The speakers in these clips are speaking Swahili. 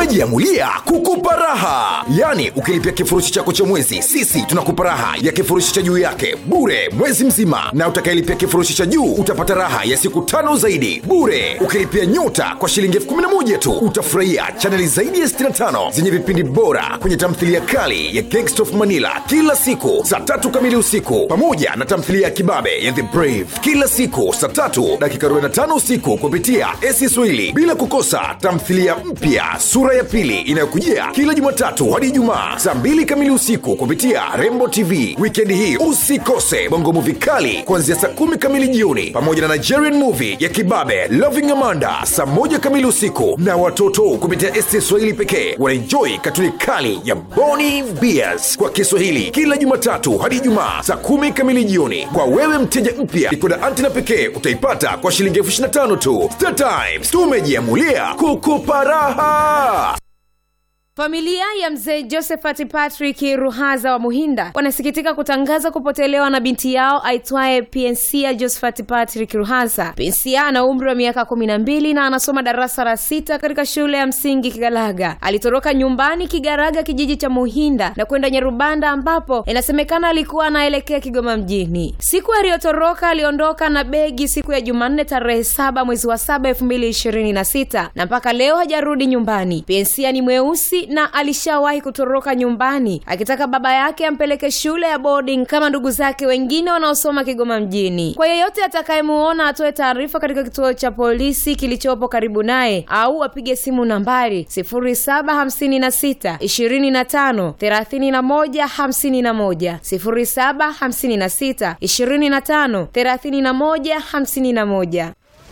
tumejiamulia kukupa raha yaani ukilipia kifurushi chako cha mwezi sisi tunakupa raha ya kifurushi cha juu yake bure mwezi mzima na utakayelipia kifurushi cha juu utapata raha ya siku tano zaidi bure ukilipia nyota kwa shilingi elfu kumi na moja tu utafurahia chaneli zaidi ya 65 zenye vipindi bora kwenye tamthilia kali ya Gangsta of manila kila siku saa tatu kamili usiku pamoja na tamthilia ya kibabe ya the brave kila siku saa tatu dakika 45 usiku kupitia esi swahili bila kukosa tamthilia mpya sura ya pili inayokujia kila jumatatu hadi ijumaa saa mbili kamili usiku kupitia rembo tv wikendi hii usikose bongo muvi kali kuanzia saa kumi kamili jioni pamoja na nigerian movie ya kibabe loving amanda saa moja kamili usiku na watoto kupitia esti swahili pekee wanaenjoi katuni kali ya boni beers kwa kiswahili kila jumatatu hadi ijumaa saa kumi kamili jioni kwa wewe mteja mpya ikoda antina pekee utaipata kwa shilingi elfu 25 tu Star Times tumejiamulia kukupa raha Familia ya mzee Josephat Patrick Ruhaza wa Muhinda wanasikitika kutangaza kupotelewa na binti yao aitwaye Pensia Josephat Patrick Ruhaza. Pensia ana umri wa miaka kumi na mbili na anasoma darasa la sita katika shule ya msingi Kigalaga. Alitoroka nyumbani Kigaraga, kijiji cha Muhinda na kwenda Nyarubanda, ambapo inasemekana alikuwa anaelekea Kigoma mjini. Siku aliyotoroka aliondoka na begi siku ya Jumanne tarehe saba mwezi wa saba elfu mbili ishirini na sita na mpaka leo hajarudi nyumbani. Pensia ni mweusi na alishawahi kutoroka nyumbani akitaka baba yake ampeleke shule ya boarding kama ndugu zake wengine wanaosoma Kigoma mjini. Kwa yeyote atakayemuona atoe taarifa katika kituo cha polisi kilichopo karibu naye au apige simu nambari 0756 25 31 51 0756 25 31 51.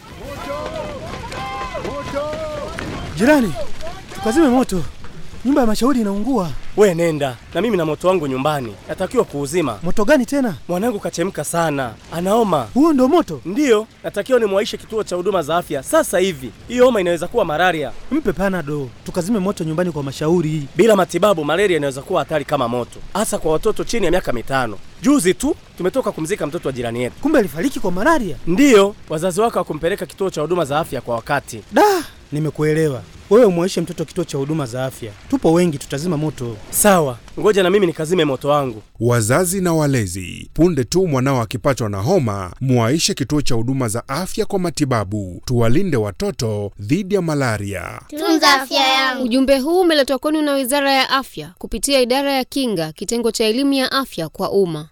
Jirani, tukazime moto, nyumba ya mashauri inaungua. We nenda na mimi na moto wangu nyumbani, natakiwa kuuzima. Moto gani tena? Mwanangu kachemka sana, anaoma. Huo ndo moto? Ndiyo, natakiwa nimwaishe kituo cha huduma za afya sasa hivi. Hiyo homa inaweza kuwa malaria. Mpe panado, tukazime moto nyumbani kwa mashauri. Bila matibabu, malaria inaweza kuwa hatari kama moto, hasa kwa watoto chini ya miaka mitano. Juzi tu tumetoka kumzika mtoto wa jirani yetu. Kumbe alifariki kwa malaria? Ndiyo, wazazi wake hawakumpeleka kituo cha huduma za afya kwa wakati. Da, nimekuelewa. Wewe umwaishe mtoto kituo cha huduma za afya, tupo wengi, tutazima moto. Sawa, ngoja na mimi nikazime moto wangu. Wazazi na walezi, punde tu mwanao akipatwa na homa, mwaishe kituo cha huduma za afya kwa matibabu. Tuwalinde watoto dhidi ya malaria. Tunza afya yangu. Ujumbe huu umeletwa kwenu na Wizara ya Afya kupitia Idara ya Kinga, kitengo cha elimu ya afya kwa umma.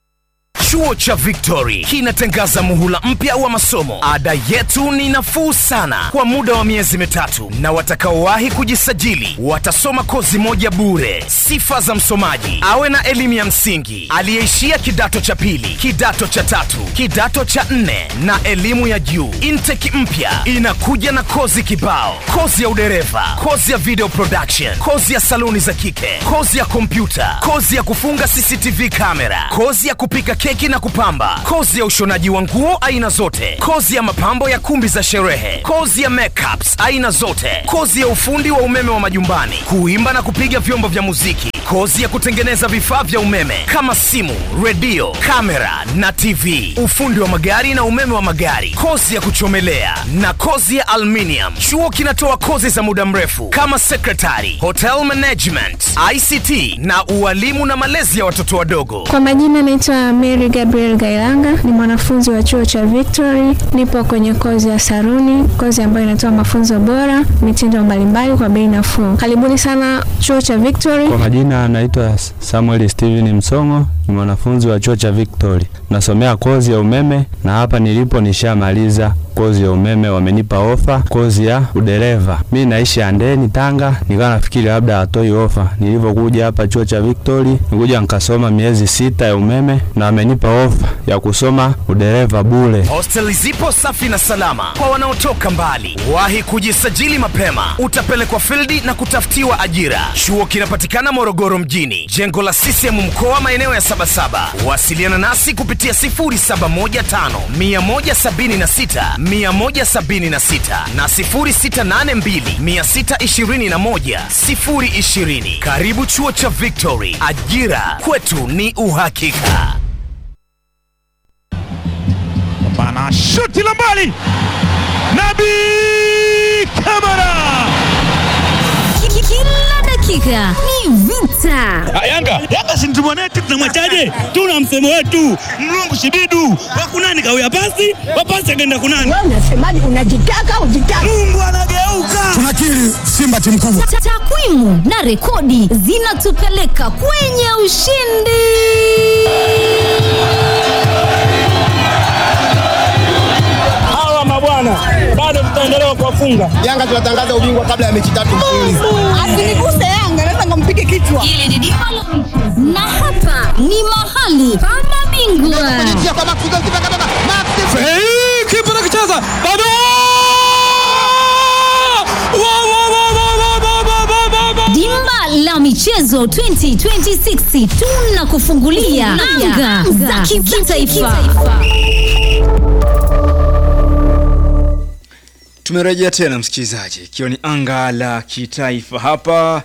Chuo cha Victory kinatangaza muhula mpya wa masomo. Ada yetu ni nafuu sana kwa muda wa miezi mitatu, na watakaowahi kujisajili watasoma kozi moja bure. Sifa za msomaji: awe na elimu ya msingi, aliyeishia kidato cha pili, kidato cha tatu, kidato cha nne na elimu ya juu. Intake mpya inakuja na kozi kibao: kozi ya udereva, kozi ya video production, kozi ya saluni za kike, kozi ya kompyuta, kozi ya kufunga CCTV kamera, kozi ya kupika keki na kupamba, kozi ya ushonaji wa nguo aina zote, kozi ya mapambo ya kumbi za sherehe, kozi ya makeups aina zote, kozi ya ufundi wa umeme wa majumbani, kuimba na kupiga vyombo vya muziki, kozi ya kutengeneza vifaa vya umeme kama simu, redio, kamera na TV, ufundi wa magari na umeme wa magari, kozi ya kuchomelea na kozi ya aluminium. Chuo kinatoa kozi za muda mrefu kama secretary, hotel management, ICT na ualimu na malezi ya watoto wadogo. Kwa majina naitwa Mary Gabriel Gailanga, ni mwanafunzi wa chuo cha Victory. Nipo kwenye kozi ya saruni, kozi ambayo inatoa mafunzo bora, mitindo mbalimbali kwa bei nafuu. Karibuni sana chuo cha Victory. Kwa majina anaitwa Samuel Steven Msongo, ni mwanafunzi wa chuo cha Victory, nasomea kozi ya umeme na hapa nilipo nishamaliza kozi ya umeme, wamenipa ofa kozi ya udereva. Mi naishi Andeni, Tanga, nikawa nafikiri labda hatoi ofa. Nilivyokuja hapa chuo cha Victory, nikuja nikasoma miezi sita ya umeme na wamenipa ofa ya kusoma udereva bure. Hosteli zipo safi na salama kwa wanaotoka mbali. Wahi kujisajili mapema, utapelekwa fildi na kutafutiwa ajira. Chuo kinapatikana Morogoro mjini, jengo la CCM mkoa, maeneo ya Sabasaba. Wasiliana nasi kupitia 0715 176 176 na 0682 621 020. Karibu chuo cha Victory, ajira kwetu ni uhakika. Bana shuti la mbali, Nabi Kamara Tandika ni vita. Yanga Yanga si mtu mwanetu, tunamwachaje? Tuna msemo wetu mlungu shibidu wakunani kawia pasi wapasi akaenda kunani. Wewe unasemaje? Unajitaka ujitaka? Mungu anageuka. Tunakiri Simba timu kubwa. Ta- Takwimu na rekodi zinatupeleka kwenye ushindi. Hawa mabwana bado tutaendelea kuwafunga. Yanga tunatangaza ubingwa kabla ya mechi tatu mfululizo. Asiniguse Yanga, naweza nikampige kichwa. Hili ni dimba la michezo. na hapa ni mahali pa mabingwa. Kipa nakicheza bado Wa, wa, wa, wa, wa, wa, wa, wa, wa, wa. Dimba la michezo 2026 tunakufungulia anga za kimataifa. Tumerejea tena msikilizaji, ikiwa ni anga la kitaifa hapa.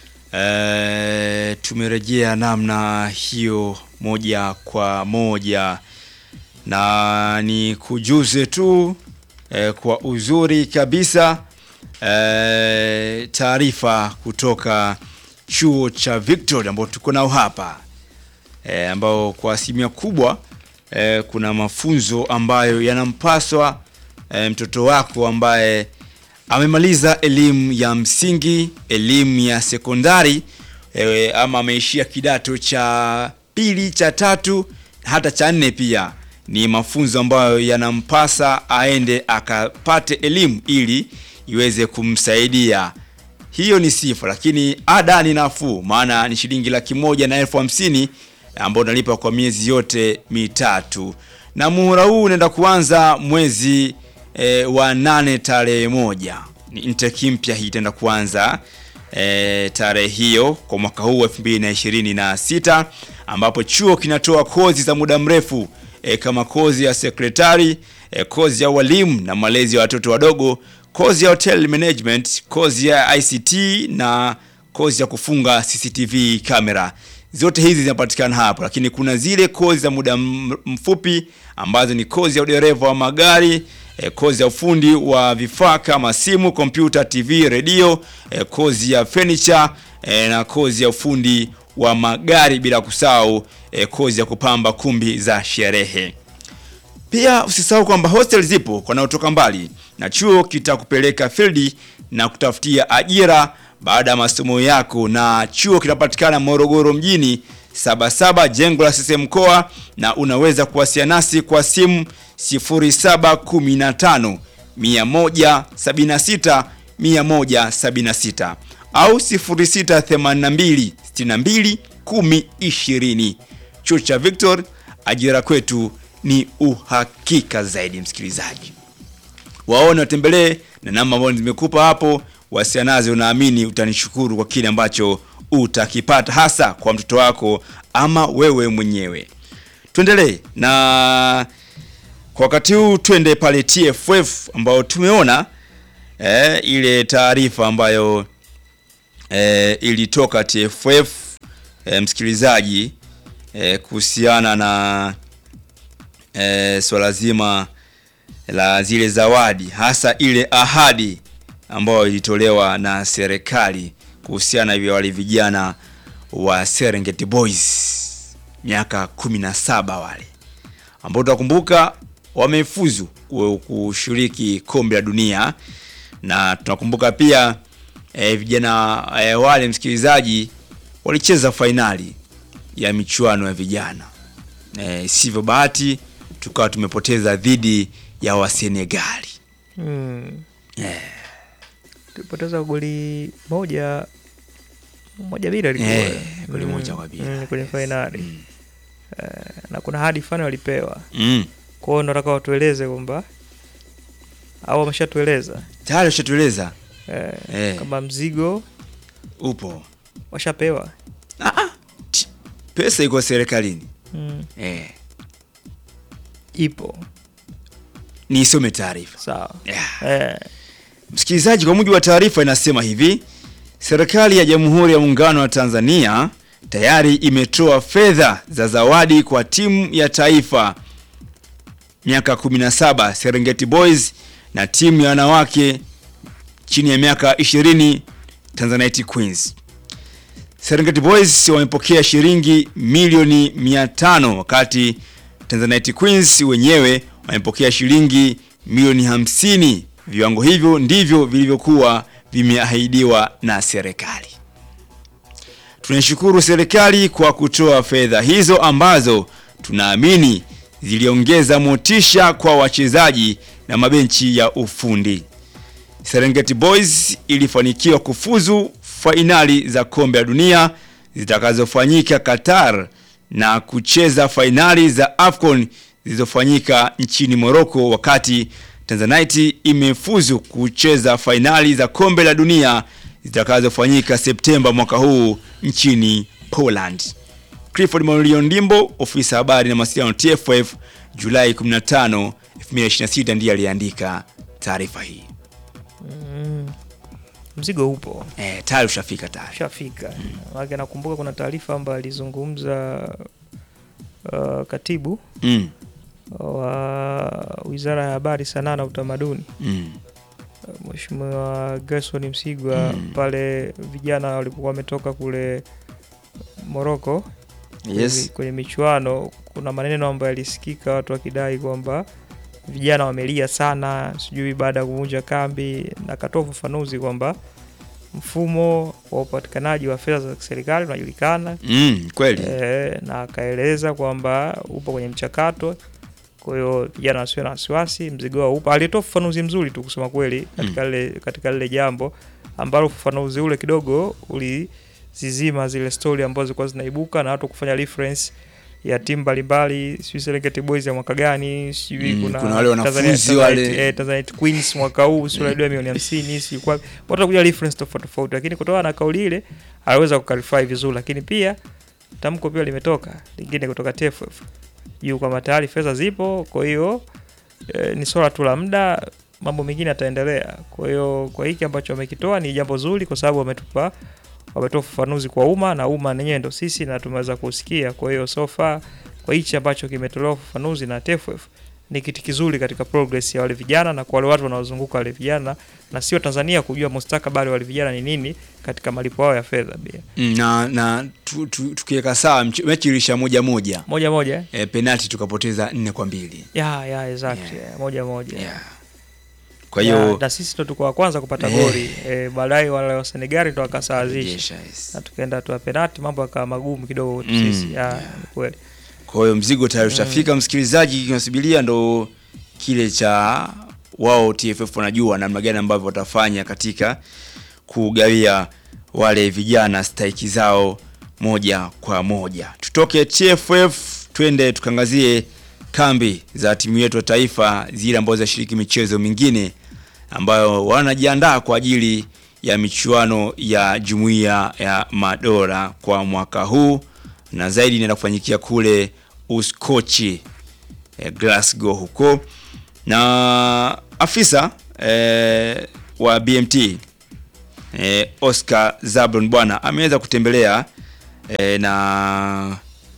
E, tumerejea namna hiyo moja kwa moja na ni kujuze tu e, kwa uzuri kabisa e, taarifa kutoka chuo cha Victoria ambao tuko nao hapa e, ambao kwa asilimia kubwa e, kuna mafunzo ambayo yanampaswa e, mtoto wako ambaye amemaliza elimu ya msingi, elimu ya sekondari e, ama ameishia kidato cha pili, cha tatu, hata cha nne pia. Ni mafunzo ambayo yanampasa aende akapate elimu ili iweze kumsaidia. Hiyo ni sifa, lakini ada ni nafuu, maana ni shilingi laki moja na elfu hamsini ambao unalipa kwa miezi yote mitatu, na muhula huu unaenda kuanza mwezi e, wa nane tarehe moja. Ni intake mpya hii itaenda kuanza e, tarehe hiyo kwa mwaka huu 2026 ambapo chuo kinatoa kozi za muda mrefu e, kama kozi ya sekretari e, kozi ya walimu na malezi ya watoto wadogo, kozi ya hotel management, kozi ya ICT na kozi ya kufunga CCTV kamera. Zote hizi zinapatikana hapo, lakini kuna zile kozi za muda m- mfupi ambazo ni kozi ya udereva wa magari e, kozi ya ufundi wa vifaa kama simu, kompyuta, TV, redio, e, kozi ya furniture e, na kozi ya ufundi wa magari, bila kusahau e, kozi ya kupamba kumbi za sherehe. Pia usisahau kwamba hostel zipo kwa wanaotoka mbali na chuo kitakupeleka fieldi na kutafutia ajira baada ya masomo yako, na chuo kinapatikana Morogoro mjini Sabasaba, jengo la CCM mkoa, na unaweza kuwasiliana nasi kwa simu 0715 176 176 au 0682 62 10 20. Chuo cha Victor, ajira kwetu ni uhakika zaidi. Msikilizaji, waone, watembelee na namba ambazo nimekupa hapo, wasiana nazo. Unaamini utanishukuru kwa kile ambacho utakipata, hasa kwa mtoto wako ama wewe mwenyewe. Tuendelee na kwa wakati huu, twende pale TFF ambao tumeona eh, ile taarifa ambayo eh, ilitoka TFF eh, msikilizaji eh, kuhusiana na eh, swala zima la zile zawadi hasa ile ahadi ambayo ilitolewa na serikali kuhusiana na wale vijana wa Serengeti Boys miaka 17 wale ambao tunakumbuka wamefuzu ku- kushiriki kombe la dunia na tunakumbuka pia e, vijana e, wale msikilizaji walicheza fainali ya michuano ya vijana e, sivyo bahati tukawa tumepoteza dhidi ya wasenegali Mm. Eh. Tulipoteza goli moja moja bila ilikuwa. Eh, goli moja kwa bila. Mm, kwenye fainali. Eh, na kuna hadi fulani walipewa. Mm. Kwa hiyo nataka watueleze kwamba au wameshatueleza tayari ushatueleza eh, Eh. kama mzigo upo washapewa. pesa iko serikalini Mm. eh. Ipo niisome taarifa sawa. yeah. Eh. Msikilizaji, kwa mujibu wa taarifa inasema hivi: serikali ya Jamhuri ya Muungano wa Tanzania tayari imetoa fedha za zawadi kwa timu ya taifa miaka 17 Serengeti Boys na timu ya wanawake chini ya miaka 20 Tanzanite Queens. Serengeti Boys wamepokea shilingi milioni 500 wakati Tanzanite Queens wenyewe wamepokea shilingi milioni 50. Viwango hivyo ndivyo vilivyokuwa vimeahidiwa na serikali. Tunaishukuru serikali kwa kutoa fedha hizo ambazo tunaamini ziliongeza motisha kwa wachezaji na mabenchi ya ufundi. Serengeti Boys ilifanikiwa kufuzu fainali za kombe la dunia zitakazofanyika Qatar na kucheza fainali za AFCON zilizofanyika nchini Morocco wakati Tanzanite imefuzu kucheza fainali za kombe la dunia zitakazofanyika Septemba mwaka huu nchini Poland. Clifford Maulio Ndimbo, ofisa habari na mawasiliano TFF, Julai 15, 2026 ndiye aliandika taarifa hii. Mm, mzigo upo Eh, tayari ushafika tayari. ushafika. Maana nakumbuka kuna taarifa ambayo alizungumza uh, katibu Mm. wa Wizara ya Habari, Sanaa na Utamaduni Mm. Mheshimiwa Gerson Msigwa pale vijana walipokuwa wametoka kule Morocco Yes. kwenye, kwenye michuano, kuna maneno ambayo yalisikika watu wakidai kwamba vijana wamelia sana, sijui baada ya kuvunja kambi, na akatoa ufafanuzi kwamba mfumo wa upatikanaji wa fedha za serikali unajulikana Mm, kweli. e, na akaeleza kwamba upo kwenye mchakato kwa hiyo vijana wasiwe na wasiwasi, mzigo wao upo. Alitoa ufafanuzi mzuri tu kusema kweli katika lile katika lile jambo ambalo ufafanuzi ule kidogo ulizizima zile stori ambazo zilikuwa zinaibuka na watu kufanya reference ya timu mbalimbali, sijui Serengeti Boys ya mwaka gani, sijui Mm, kuna, kuna wale wanafunzi Tanzania- wale. Tanzanite- eh, Tanzanite Queens mwaka huu sio mm. milioni 50 sijui kwa watu wanakuja reference tofauti tofauti, lakini kutokana na kauli ile aliweza kuclarify vizuri, lakini pia tamko pia limetoka lingine kutoka TFF juu kwamba tayari fedha zipo, kwa hiyo e, ni swala tu la muda, mambo mengine yataendelea. Kwa hiyo kwa hiki ambacho wamekitoa ni jambo zuri, kwa sababu wametupa wametoa ufafanuzi kwa umma na umma nenyewe ndo sisi na tumeweza kusikia. Kwa hiyo so far kwa hichi ambacho kimetolewa ufafanuzi na TFF ni kitu kizuri katika progress ya wale vijana na kwa wale watu wanaozunguka wale vijana na sio Tanzania kujua mustakabali wa wale vijana ni nini katika malipo yao ya fedha pia. Mm, na na tu, tu, tukiweka sawa mch- mechi ilisha moja moja Moja moja eh? e, penalti tukapoteza nne kwa mbili ya ya exactly yeah. moja moja kwa Ya, hiyo na sisi ndo tulikuwa wa kwanza kupata Eh. goli e, baadaye wale wa Senegali ndo wakasawazisha Rejesha, yes. na tukaenda hatua ya penalti, mambo yakawa magumu kidogo kwetu Mm, sisi ya, ni kweli kwa hiyo mzigo tayari ushafika msikilizaji kinasubiria ndo kile cha wao TFF wanajua namna gani ambavyo watafanya katika kugawia wale vijana stahiki zao moja kwa moja tutoke TFF twende tukangazie kambi za timu yetu ya taifa zile ambazo zinashiriki michezo mingine ambayo wanajiandaa kwa ajili ya michuano ya jumuiya ya madola kwa mwaka huu na zaidi inaenda kufanyikia kule Uskochi eh, Glasgow huko na afisa eh, wa BMT eh, Oscar Zablon bwana ameweza kutembelea eh, na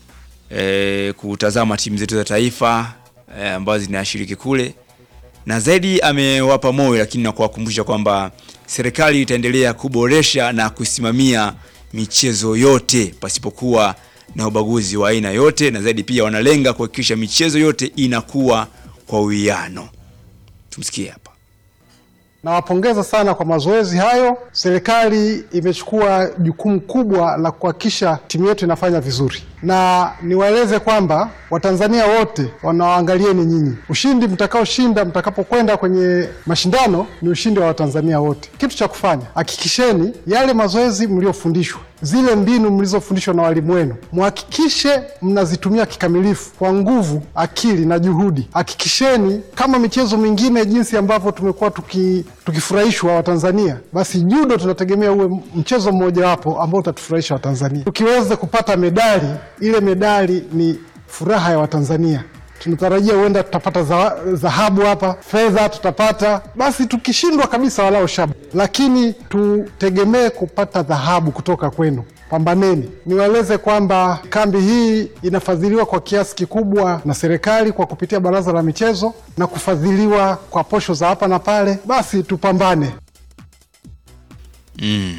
eh, kutazama timu zetu za taifa eh, ambazo zinashiriki kule na zaidi amewapa moyo lakini na kuwakumbusha kwamba serikali itaendelea kuboresha na kusimamia michezo yote pasipokuwa na ubaguzi wa aina yote na zaidi pia wanalenga kuhakikisha michezo yote inakuwa kwa uwiano tumsikie hapa Nawapongeza sana kwa mazoezi hayo. Serikali imechukua jukumu kubwa la kuhakikisha timu yetu inafanya vizuri, na niwaeleze kwamba Watanzania wote wanawaangalieni nyinyi. Ushindi mtakaoshinda mtakapokwenda kwenye mashindano ni ushindi wa Watanzania wote. Kitu cha kufanya, hakikisheni yale mazoezi mliofundishwa, zile mbinu mlizofundishwa na walimu wenu, muhakikishe mnazitumia kikamilifu kwa nguvu, akili na juhudi. Hakikisheni kama michezo mingine jinsi ambavyo tumekuwa tuki, tukifurahishwa Watanzania, basi judo tunategemea uwe mchezo mmojawapo ambao utatufurahisha Watanzania. Tukiweza kupata medali, ile medali ni furaha ya Watanzania. Tunatarajia huenda tutapata za- dhahabu hapa, fedha tutapata. Basi tukishindwa kabisa, walao shaba, lakini tutegemee kupata dhahabu kutoka kwenu. Pambaneni. Niwaeleze kwamba kambi hii inafadhiliwa kwa kiasi kikubwa na serikali kwa kupitia Baraza la Michezo na kufadhiliwa kwa posho za hapa na pale. Basi tupambane. mm,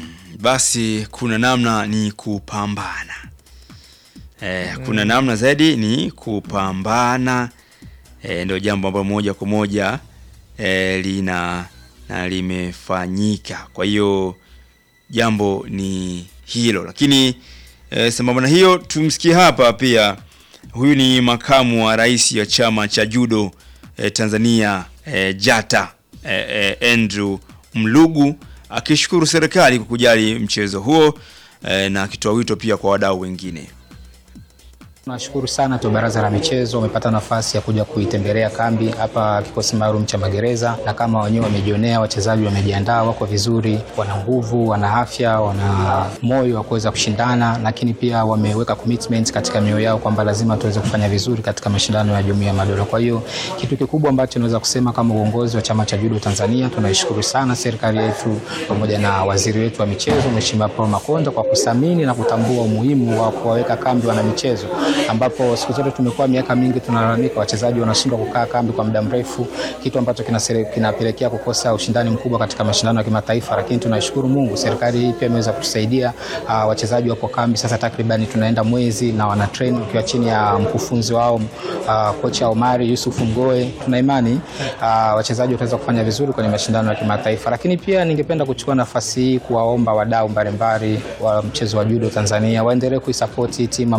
basi kuna namna ni kupambana eh, kuna namna zaidi ni kupambana eh, ndio jambo ambalo moja kwa moja eh, lina na limefanyika kwa hiyo jambo ni hilo lakini eh, sambamba na hiyo tumsikie hapa pia huyu ni makamu wa rais wa chama cha judo eh, tanzania eh, jata eh, eh, andrew mlugu akishukuru serikali kwa kujali mchezo huo eh, na akitoa wito pia kwa wadau wengine Tunashukuru sana tu Baraza la Michezo wamepata nafasi ya kuja kuitembelea kambi hapa kikosi maalum cha magereza, na kama wenyewe wamejionea, wachezaji wamejiandaa, wako vizuri, wana nguvu, wana afya, wana moyo wa kuweza kushindana, lakini pia wameweka commitment katika mioyo yao kwamba lazima tuweze kufanya vizuri katika mashindano ya Jumuiya ya Madola. Kwa hiyo kitu kikubwa ambacho naweza kusema kama uongozi wa chama cha judo Tanzania, tunaishukuru sana serikali yetu pamoja na waziri wetu wa michezo Mheshimiwa Paul Makonda kwa kuthamini na kutambua umuhimu wa kuwaweka kambi wana michezo ambapo siku zote tumekuwa miaka mingi tunalalamika wachezaji wanashindwa kukaa kambi kwa muda mrefu, kitu ambacho kinasere- kinapelekea kukosa ushindani mkubwa katika mashindano ya kimataifa. Lakini tunashukuru Mungu, serikali hii pia imeweza kutusaidia. Uh, wachezaji wapo kambi sasa takriban tunaenda mwezi na wana train ukiwa chini ya mkufunzi wao uh, kocha Omari Yusuf Mgoe. Tuna imani uh, wachezaji wataweza kufanya vizuri kwenye mashindano ya kimataifa. Lakini pia ningependa kuchukua nafasi hii kuwaomba wadau mbalimbali wa mchezo wa judo Tanzania waendelee kuisupport hii timu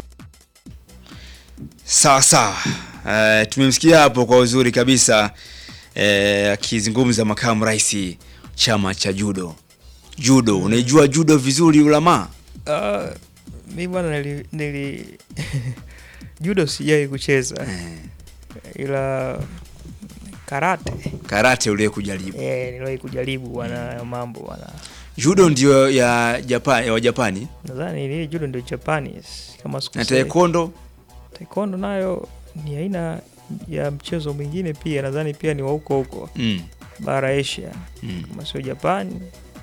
sawa sawa uh, tumemsikia hapo kwa uzuri kabisa eh, akizungumza makamu rais chama cha judo judo unaijua judo vizuri ulama Uh, mi bwana nili, nili judo sijai kucheza ila karate karate uliye kujaribu eh, niliwahi kujaribu bwana hayo mambo bwana judo ndio ya japan ya wajapani nadhani ile judo ndio Japanese kama na sikosei. taekwondo taekwondo nayo ni aina ya mchezo mwingine pia nadhani pia ni wa huko huko Mm. bara Asia Mm. kama sio Japan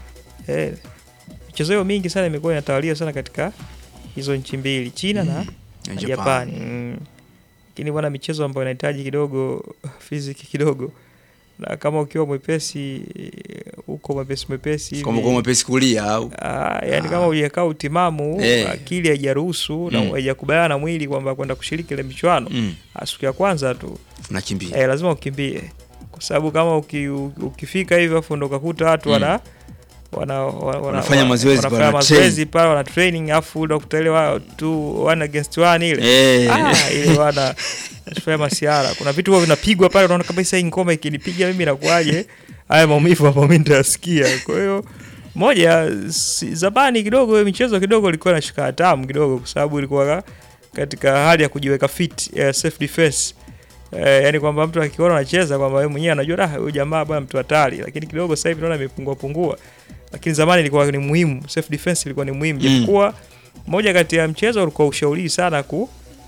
eh, michezo hiyo mingi sana imekuwa inatawalia sana katika hizo nchi mbili China na, Na na Japan. Japani Mm. lakini bwana michezo ambayo inahitaji kidogo fiziki kidogo na kama ukiwa mwepesi huko mwepesi mwepesi hivi- kama kwa mwepesi kulia au Ah, yani kama hujakaa utimamu Eh. akili haijaruhusu na Mm. haijakubaliana na mwili kwamba kwenda kushiriki ile michuano Mm. ah, siku ya kwanza tu unakimbia eh, lazima ukimbie kwa sababu kama uki, u- ukifika hivyo afu ndo ukakuta watu Mm. wana wana, wana, Wanafanya mazoezi pale, wanafanya wana mazoezi pale wana training afu ndo kutelewa tu one against one ile Eh. ah, ile wana fanya masiara kuna vitu huwa vinapigwa pale unaona kabisa hii ngoma ikinipiga mimi inakuwaje haya maumivu ambayo mimi nitasikia kwa hiyo moja si, zamani kidogo hiyo michezo kidogo ilikuwa inashika hatamu kidogo kwa sababu ilikuwa ka- katika hali ya kujiweka fit eh, self defense eh, yani kwamba mtu akiona anacheza kwamba yeye mwenyewe anajua "Ah, huyu jamaa bwana mtu hatari lakini kidogo sasa hivi naona imepungua pungua lakini zamani ilikuwa ni muhimu self defense ilikuwa ni muhimu Mm. japokuwa moja kati ya mchezo ulikuwa ushauri sana ku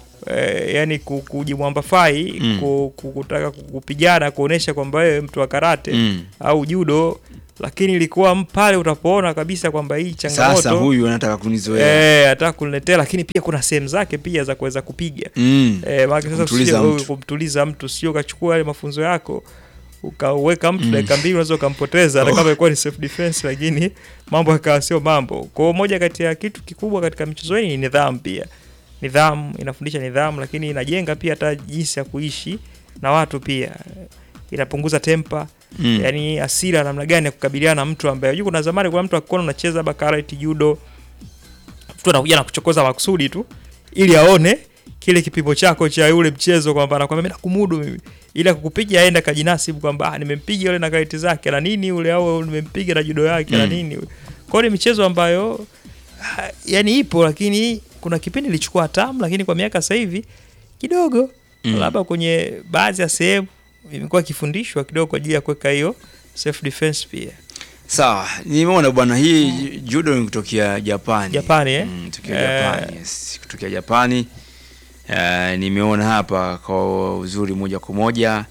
eh, yani ku- kujimwambafai Mm. ku, ku, kutaka ku- kupigana kuonesha kwamba wewe mtu wa karate Mm. au judo lakini ilikuwa m- pale utapoona kabisa kwamba hii changamoto sasa huyu anataka kunizoea Eh, ataka kuniletea lakini pia kuna sehemu zake pia za kuweza kupiga Mm. eh, maana sasa Kumtuliza usije wewe mtu. kumtuliza mtu sio ukachukua yale mafunzo yako ukaweka mtu Mm. dakika mbili unaweza ukampoteza hata Oh. kama ilikuwa ni self defense lakini mambo yakawa sio mambo kwa hiyo moja kati ya kitu kikubwa katika michezo hii ni nidhamu pia nidhamu inafundisha nidhamu lakini inajenga pia hata jinsi ya kuishi na watu pia inapunguza tempa Mm. yani asira namna gani ya kukabiliana na mtu ambaye unajua kuna zamani kuna mtu akikuona unacheza labda karate judo mtu anakuja na kuchokoza makusudi tu ili aone kile kipimo chako cha yule mchezo kwamba anakwambia mimi nakumudu mimi ila kukupiga aenda kajinasibu kwamba ah, nimempiga yule na karate zake na nini yule au nimempiga na judo yake na Mm. nini kwa hiyo ni michezo ambayo ah, yani ipo lakini kuna kipindi ilichukua tamu lakini kwa miaka sasa hivi kidogo Mm. labda kwenye baadhi ya sehemu imekuwa ikifundishwa kidogo kwa ajili ya kuweka hiyo self defense pia sawa nimeona bwana hii judo ni kutokea japani Japani, eh? mm, kutokea Eh. japani yes. kutokea japani uh, nimeona hapa kwa uzuri moja kwa moja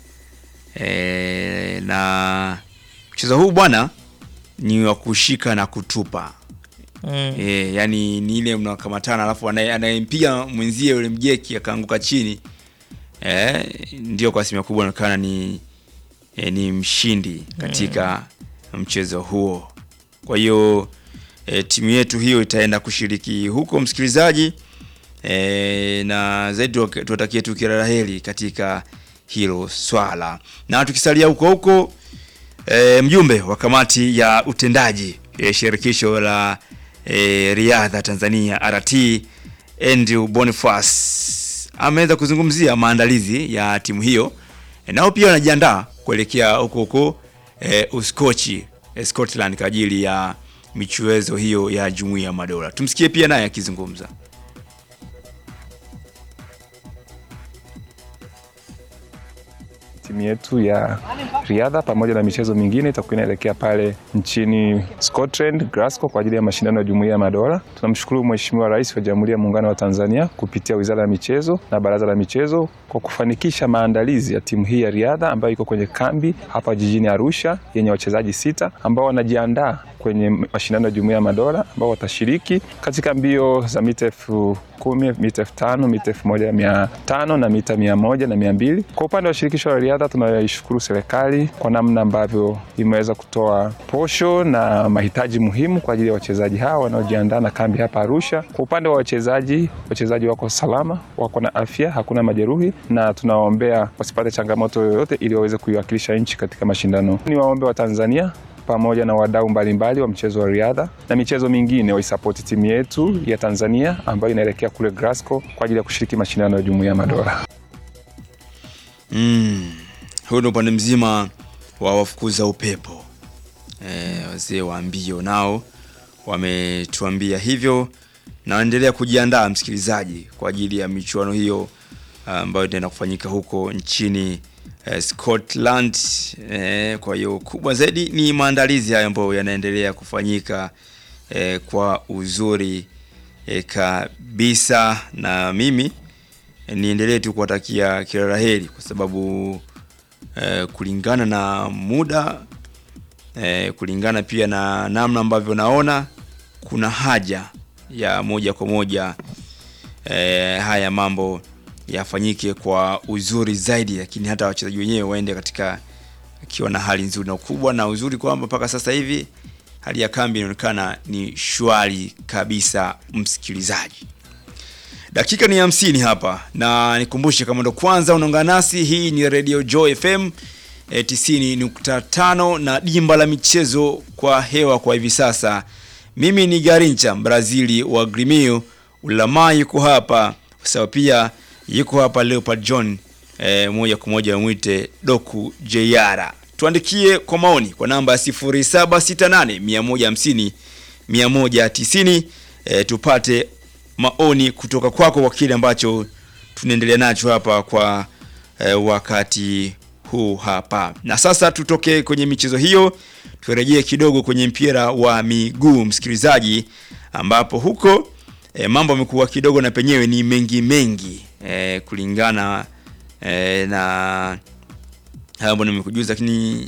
e, na mchezo huu bwana ni wa kushika na kutupa Mm. e, yani ni ile mnakamatana alafu anaye- anayempiga mwenzie yule mjeki akaanguka chini e, ndio kwa asilimia kubwa anaonekana ni e, ni mshindi katika mchezo huo kwa hiyo e, timu yetu hiyo itaenda kushiriki huko msikilizaji e, na zaidi tuwak- tuwatakie tu kila la heri katika hilo swala na tukisalia huko huko e, mjumbe wa kamati ya utendaji e, shirikisho la e, riadha Tanzania RT Andrew Boniface ameweza kuzungumzia maandalizi ya timu hiyo e, nao pia wanajiandaa kuelekea huko huko e, Uskochi e, Scotland kwa ajili ya michuezo hiyo ya Jumuiya ya Madola. Tumsikie pia naye akizungumza. timu yetu ya riadha pamoja na michezo mingine itakuwa inaelekea pale nchini Scotland, Glasgow kwa ajili ya mashindano ya Jumuiya ya Madola. Tunamshukuru Mheshimiwa Rais wa Jamhuri ya Muungano wa Tanzania kupitia Wizara ya Michezo na Baraza la Michezo kwa kufanikisha maandalizi ya timu hii ya riadha ambayo iko kwenye kambi hapa jijini Arusha yenye wachezaji sita ambao wanajiandaa kwenye mashindano ya Jumuiya ya Madola ambao watashiriki katika mbio za mita elfu kumi, mita elfu tano, mita elfu moja mia tano na mita mia moja na mia mbili. Kwa upande wa shirikisho la riadha tunaishukuru serikali kwa namna ambavyo imeweza kutoa posho na mahitaji muhimu kwa ajili ya wachezaji hawa wanaojiandaa na kambi hapa Arusha. Kwa upande wa wachezaji, wachezaji wako salama, wako na afya, hakuna majeruhi na tunawaombea wasipate changamoto yoyote ili waweze kuiwakilisha nchi katika mashindano. Ni waombe wa Tanzania pamoja na wadau mbalimbali wa mchezo wa riadha na michezo mingine waisapoti timu yetu ya Tanzania ambayo inaelekea kule Glasgow kwa ajili ya kushiriki mashindano ya Jumuiya ya Madola. Mm. Huu ni upande mzima wa wafukuza upepo e, wazee wa mbio nao wametuambia hivyo na waendelea kujiandaa msikilizaji kwa ajili ya michuano hiyo ambayo itaenda kufanyika huko nchini eh, Scotland. Eh, kwa hiyo kubwa zaidi ni maandalizi hayo ambayo yanaendelea kufanyika eh, kwa uzuri eh, kabisa, na mimi eh, niendelee tu kuwatakia kila la heri kwa sababu eh, kulingana na muda eh, kulingana pia na namna ambavyo naona kuna haja ya moja kwa moja eh, haya mambo yafanyike kwa uzuri zaidi, lakini hata wachezaji wenyewe waende katika akiwa na hali nzuri na ukubwa na uzuri kwamba mpaka sasa hivi hali ya kambi inaonekana ni shwari kabisa. Msikilizaji, dakika ni hamsini hapa, na nikumbushe kama ndo kwanza unaungana nasi, hii ni Radio Joy FM eh, 90.5 na dimba la michezo kwa hewa kwa hivi sasa. Mimi ni Garincha Brazili wa Grimio Ulama yuko hapa sawa, pia yuko hapa Leopard John eh, moja kwa moja mwite Doku JR. Tuandikie kwa maoni kwa namba ya 0768 150 190 eh, tupate maoni kutoka kwako kwa kile ambacho tunaendelea nacho hapa kwa eh, wakati huu hapa. Na sasa tutoke kwenye michezo hiyo, turejee kidogo kwenye mpira wa miguu msikilizaji, ambapo huko e, mambo yamekuwa kidogo na penyewe ni mengi mengi e, kulingana e, na hayo ambayo nimekujuza, lakini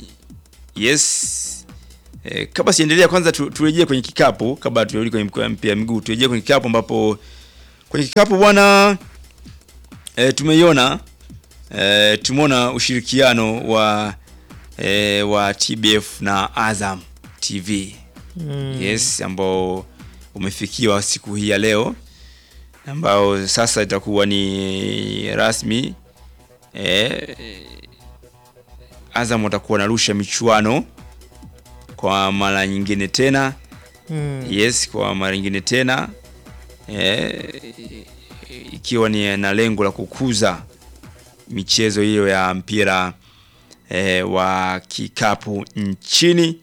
yes e, kabla siendelea, kwanza tu, turejee kwenye kikapu kabla turudi kwenye mpira wa miguu, turejee kwenye kikapu ambapo kwenye kikapu bwana e, tumeiona e, tumeona ushirikiano wa e, wa TBF na Azam TV Mm. yes, ambao umefikiwa siku hii ya leo, ambao sasa itakuwa ni rasmi e, Azam watakuwa wanarusha michuano kwa mara nyingine tena Mm. yes, kwa mara nyingine tena e, ikiwa ni na lengo la kukuza michezo hiyo ya mpira e, wa kikapu nchini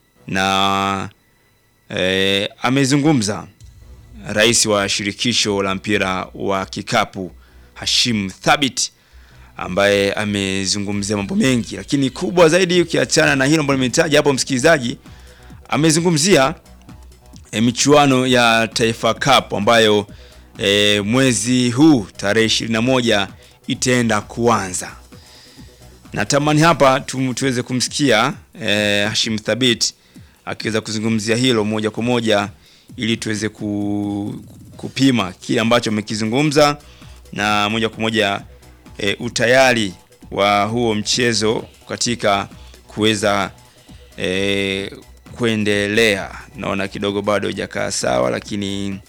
na e, amezungumza rais wa shirikisho la mpira wa kikapu Hashim Thabit ambaye amezungumzia mambo mengi, lakini kubwa zaidi ukiachana na hilo ambalo nimetaja hapo, msikilizaji, amezungumzia e, michuano ya Taifa Cup ambayo e, mwezi huu tarehe 21 itaenda kuanza. Natamani hapa tu, tuweze kumsikia e, Hashim Thabit akiweza kuzungumzia hilo moja kwa moja ili tuweze ku, kupima kile ambacho amekizungumza na moja kwa moja e, utayari wa huo mchezo katika kuweza e, kuendelea. Naona kidogo bado hujakaa sawa, lakini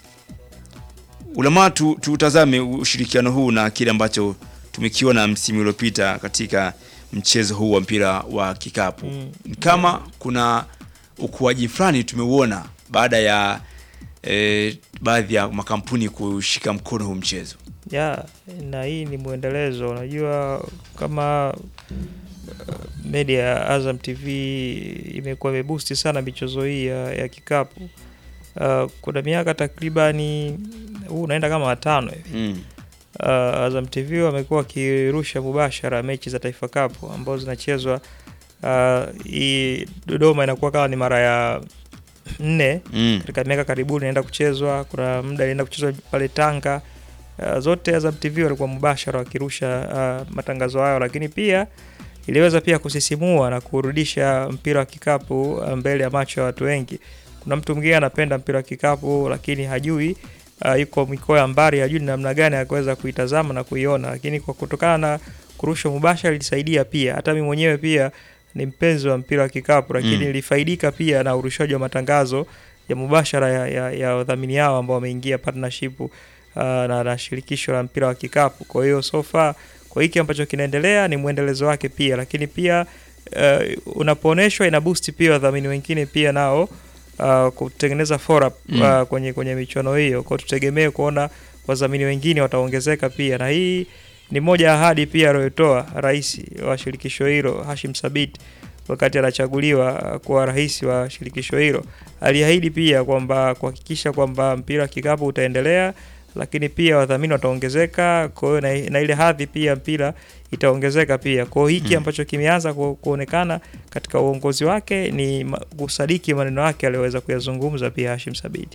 ulamaa tu, tutazame ushirikiano huu na kile ambacho tumekiona msimu uliopita katika mchezo huu wa mpira wa kikapu Mm. kama kuna ukuaji fulani tumeuona baada ya eh, baadhi ya makampuni kushika mkono huu mchezo ya na hii ni mwendelezo. Unajua kama uh, media ya Azam TV imekuwa imebusti sana michezo hii ya, ya kikapu. Uh, kuna miaka takribani huu unaenda kama watano hivi mm. uh, Azam TV wamekuwa wakirusha mubashara mechi za Taifa Cup ambazo zinachezwa uh, hii Dodoma inakuwa kama ni mara ya nne Mm. katika miaka karibuni inaenda kuchezwa. Kuna muda inaenda kuchezwa pale Tanga. Uh, zote Azam TV walikuwa mubashara wakirusha uh, matangazo hayo, lakini pia iliweza pia kusisimua na kurudisha mpira wa kikapu uh, mbele ya macho ya watu wengi. Kuna mtu mwingine anapenda mpira wa kikapu lakini hajui uh, yuko mikoa ya mbali, hajui ni namna gani ya kuweza kuitazama na kuiona, lakini kwa kutokana na kurushwa mubashara ilisaidia pia. Hata mimi mwenyewe pia ni mpenzi wa mpira wa kikapu, lakini Mm. nilifaidika pia na urushaji wa matangazo ya mubashara ya, ya, ya wadhamini hao ambao wameingia partnership uh, na, na shirikisho la mpira wa kikapu. Kwa hiyo so far kwa hiki ambacho kinaendelea ni mwendelezo wake pia, lakini pia uh, unapoonyeshwa ina boost pia wadhamini wengine pia nao uh, kutengeneza fora Mm. uh, kwenye kwenye michuano hiyo. Kwa hiyo tutegemee kuona wadhamini wengine wataongezeka pia, na hii ni moja ya ahadi pia aliyotoa rais wa shirikisho hilo Hashim Sabit wakati anachaguliwa uh, kuwa rais wa shirikisho hilo. Aliahidi pia kwamba kuhakikisha kwamba mpira wa kikapu utaendelea, lakini pia wadhamini wataongezeka, kwa hiyo na, na ile hadhi pia mpira itaongezeka pia. Kwa hiyo hiki Mm. ambacho kimeanza ku, kuonekana katika uongozi wake ni ma- kusadiki maneno yake aliyoweza kuyazungumza pia Hashim Sabiti.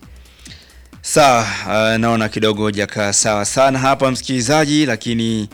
sawa uh, naona kidogo hujakaa sawa sana hapa msikilizaji lakini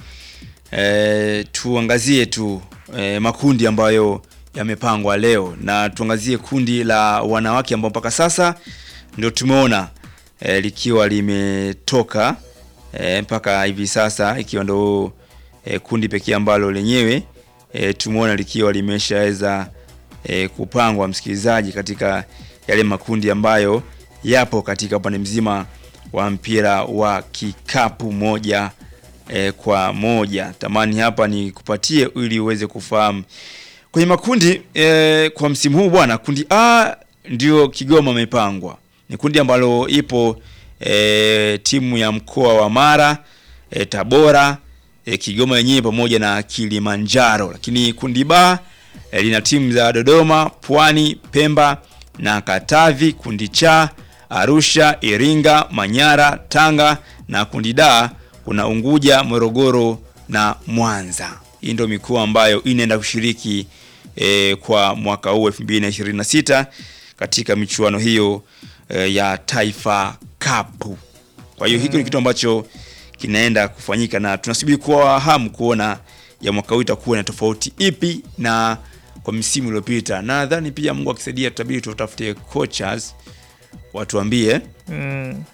eh, tuangazie tu eh, makundi ambayo yamepangwa leo na tuangazie kundi la wanawake ambao mpaka sasa ndio tumeona eh, likiwa limetoka eh, mpaka hivi sasa ikiwa ndo eh, kundi pekee ambalo lenyewe eh, tumeona likiwa limeshaweza eh, kupangwa msikilizaji katika yale makundi ambayo yapo katika upande mzima wa mpira wa kikapu moja eh, kwa moja tamani hapa ni kupatie ili uweze kufahamu kwenye makundi eh, kwa msimu huu bwana kundi a ndio kigoma amepangwa ni kundi ambalo ipo eh, timu ya mkoa wa mara eh, tabora eh, kigoma yenyewe pamoja na kilimanjaro lakini kundi ba eh, lina timu za dodoma pwani pemba na katavi kundi cha arusha iringa manyara tanga na kundi da kuna unguja morogoro na mwanza hii ndio mikoa ambayo inaenda kushiriki e, kwa mwaka huu 2026 katika michuano hiyo e, ya taifa kapu kwa hiyo hiki ni kitu ambacho kinaenda kufanyika na tunasubiri kwa hamu kuona ya mwaka huu itakuwa na tofauti ipi na kwa msimu uliopita na nadhani pia mungu akisaidia tutabidi tutafute coaches watuambie Mm.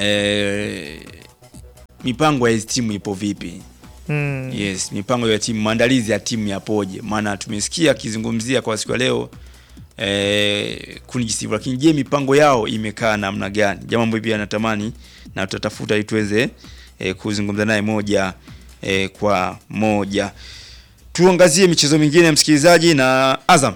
eh, mipango ya hizi timu ipo vipi Mm. yes mipango ya timu maandalizi ya timu yapoje maana tumesikia akizungumzia kwa siku ya leo eh, kundi jisivu lakini je mipango yao imekaa namna gani jambo ambayo pia natamani na tutatafuta ili tuweze eh, kuzungumza naye moja eh, kwa moja tuangazie michezo mingine msikilizaji na azam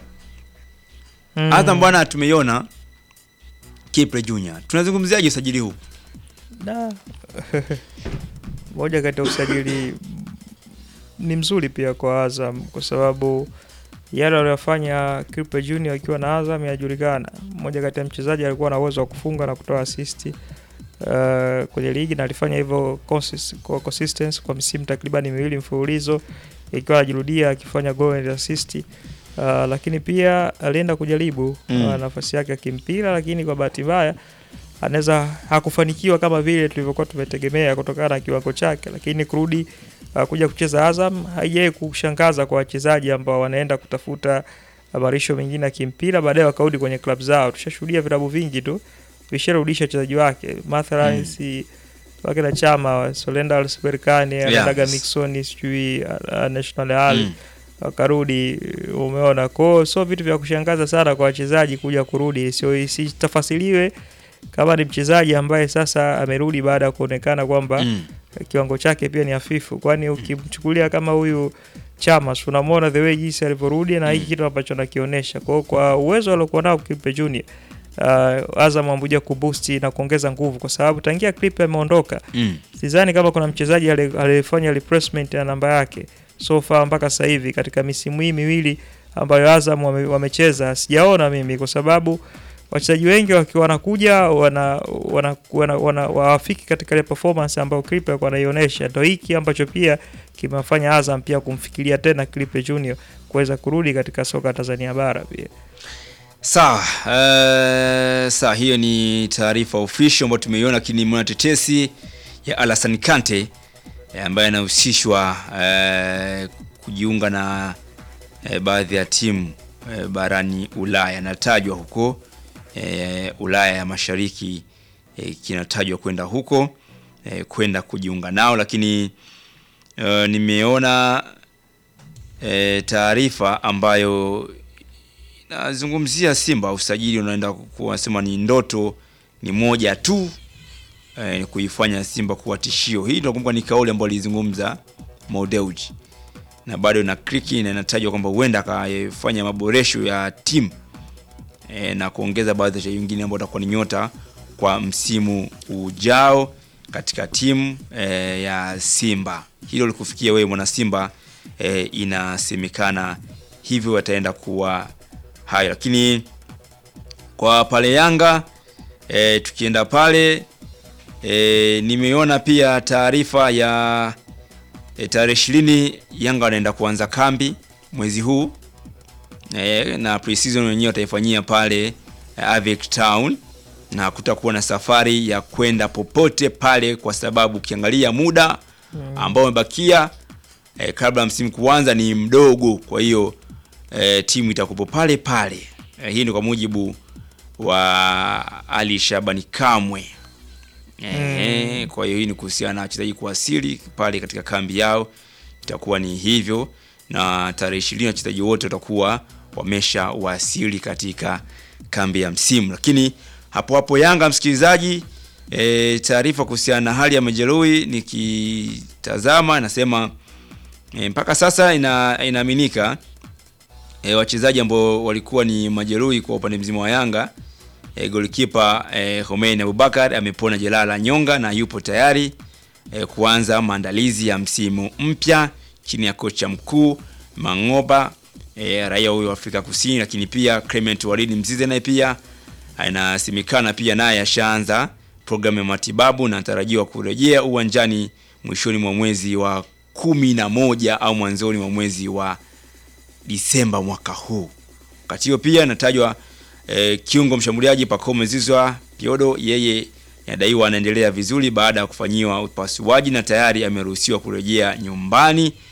Mm. azam bwana tumeiona kipre junior tunazungumziaje usajili huu Da. moja kati ya usajili ni mzuri pia kwa Azam kwa sababu yale aliyofanya Kripe Junior akiwa na Azam yajulikana. Mmoja kati ya mchezaji alikuwa na uwezo wa kufunga na kutoa assist uh, kwenye ligi na alifanya hivyo consist- kwa consistency kwa misimu takribani miwili mfululizo ikiwa anajirudia akifanya goal and assist. Uh, lakini pia alienda kujaribu Mm. uh, nafasi yake ya kimpira, lakini kwa bahati mbaya anaweza hakufanikiwa kama vile tulivyokuwa tumetegemea kutokana na kiwango chake, lakini kurudi uh, kuja kucheza Azam haijai kushangaza kwa wachezaji ambao wanaenda kutafuta marisho mengine ya kimpira baadaye wakarudi kwenye klabu zao. Tushashuhudia vilabu vingi tu visharudisha wachezaji wake mathalan Mm. si wake na chama Solenda Berkane Yeah. anaendaga Mixoni sijui uh, National Al Mm. wakarudi umeona kwao sio vitu vya kushangaza sana kwa wachezaji kuja kurudi sio isitafasiliwe kama ni mchezaji ambaye sasa amerudi baada ya kuonekana kwamba Mm. kiwango chake pia ni hafifu kwani ukimchukulia kama huyu chama si unamwona the way jinsi alivyorudi na hiki kitu ambacho nakionyesha kwao kwa uwezo aliokuwa nao Kipe Junior uh, Azam amekuja kubusti na kuongeza nguvu kwa sababu tangia Clip ameondoka Mm. sidhani kama kuna mchezaji ali- aliyefanya replacement ya namba yake so far mpaka sasa hivi katika misimu hii miwili ambayo Azam wame, wamecheza sijaona mimi kwa sababu wachezaji wengi wakiwa wanakuja wana wana, wana, wana wafiki katika ile performance ambayo Clipe alikuwa anaionyesha. Ndio hiki ambacho pia kimefanya Azam pia kumfikiria tena Clipe Junior kuweza kurudi katika soka la Tanzania bara pia. Sawa, uh, sawa, hiyo ni taarifa official ambayo tumeiona, lakini mwana tetesi ya Alassane Kante eh, ambaye anahusishwa eh, kujiunga na eh, baadhi ya timu eh, barani Ulaya, anatajwa huko eh, Ulaya ya Mashariki eh, kinatajwa kwenda huko eh, kwenda kujiunga nao, lakini eh, nimeona eh, taarifa ambayo nazungumzia Simba, usajili unaenda kuwa sema ni ndoto ni moja tu eh, ni kuifanya Simba kuwa tishio. Hii nakumbuka ni kauli ambayo alizungumza Mo Dewji na bado na kriki na inatajwa kwamba huenda akafanya maboresho ya timu e, na kuongeza baadhi ya wachezaji wengine ambao watakuwa ni nyota kwa msimu ujao katika timu e, ya Simba. Hilo likufikia wewe mwana Simba e, inasemekana hivyo wataenda kuwa hayo, lakini kwa pale Yanga e, tukienda pale e, nimeona pia taarifa ya e, tarehe ishirini Yanga wanaenda kuanza kambi mwezi huu e, na pre-season wenyewe wataifanyia pale e, Avic Town na kutakuwa na safari ya kwenda popote pale, kwa sababu ukiangalia muda ambao umebakia e, kabla ya msimu kuanza ni mdogo. Kwa hiyo e, timu itakupo pale pale. E, hii ni kwa mujibu wa Ali Shabani Kamwe. E, kwa hiyo hii ni kuhusiana na wachezaji kuwasili pale katika kambi yao, itakuwa ni hivyo, na tarehe ishirini wachezaji wote watakuwa wamesha wasili katika kambi ya msimu. Lakini hapo hapo Yanga, msikilizaji, e, taarifa kuhusiana na hali ya majeruhi nikitazama inasema e, mpaka sasa ina, inaaminika e, wachezaji ambao walikuwa ni majeruhi kwa upande mzima wa Yanga e, golikipa e, Homein Abubakar amepona jeraha la nyonga na yupo tayari e, kuanza maandalizi ya msimu mpya chini ya kocha mkuu Mangoba e, raia huyo wa Afrika Kusini, lakini pia Clement Walid Mzize naye pia inasemekana pia naye ashaanza programu ya matibabu na anatarajiwa kurejea uwanjani mwishoni mwa mwezi wa kumi na moja au mwanzoni mwa mwezi wa Disemba mwaka huu. Wakati hiyo pia inatajwa eh, kiungo mshambuliaji Pacome Zouzoua Piodo, yeye inadaiwa anaendelea vizuri baada ya kufanyiwa upasuaji na tayari ameruhusiwa kurejea nyumbani